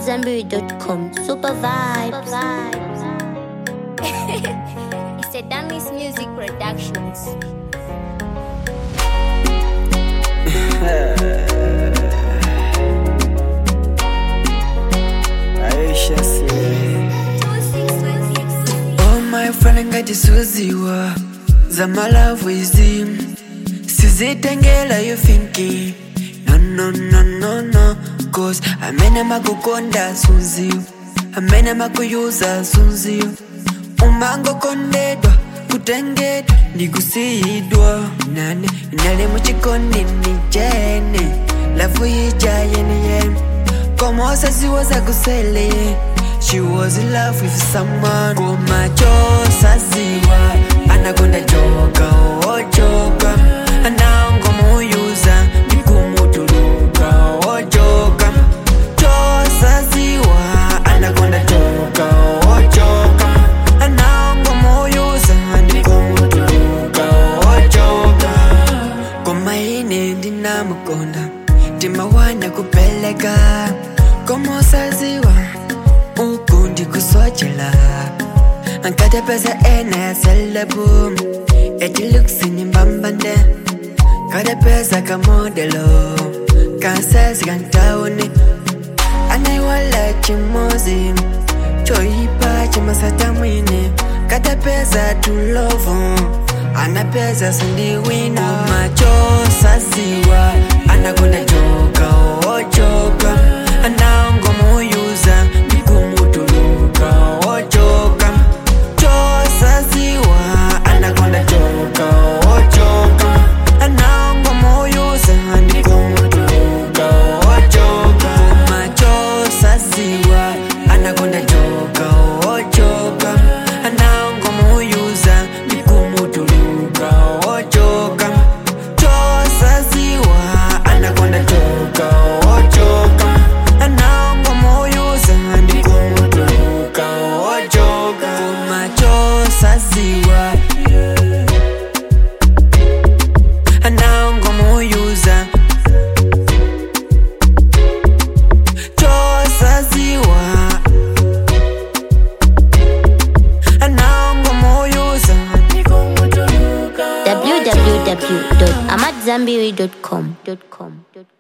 AmadZanbury.com. Super vibes. it's a Damis Music Productions. Aisha sie Oh my friend ngatisuziwa zamalavu izi sizitengela you thinking no no no no no cause amene makukonda sunziwa amene makuyuza sunziwa umangokondedwa kutengedwa ndikusiyidwa nane inali muchikondi nijene lavu ija yeniyene Como wazaziwa zakusele She was in love with someone Koma chosaziwa Anakonda joka oh joka Anaongo muyuza Nikumutuluka oh joka Chosaziwa Anakonda joka oh joka Anaongo muyuza Nikumutuluka oh joka Koma ine ndinamukonda Timawana kupeleka Como saziwa Ukundi kuswachela Ankate pesa ena ya selebu Eti luksi ni mbambande Kade pesa kamodelo Kansesi kantauni Anaiwala chimozi Choipa chimasata mwine Kade pesa tulovu Ana pesa sandiwina Macho saziwa Anakonda joka oh joka Anaongo muyuza Nikumutuluka oh joka Chosaziwa Anakonda joka oh joka Anaongo muyuza Nikumutuluka oh joka Macho saziwa Anakonda joka oh joka Anaongo muyuza Nikumutuluka oh joka Chosaziwa Anakonda joka oh joka Anaongo muyuza Nikumutuluka oh joka Macho saziwa Anaongo muyuza Chosaziwa Anaongo muyuza www.amadzanbury.com.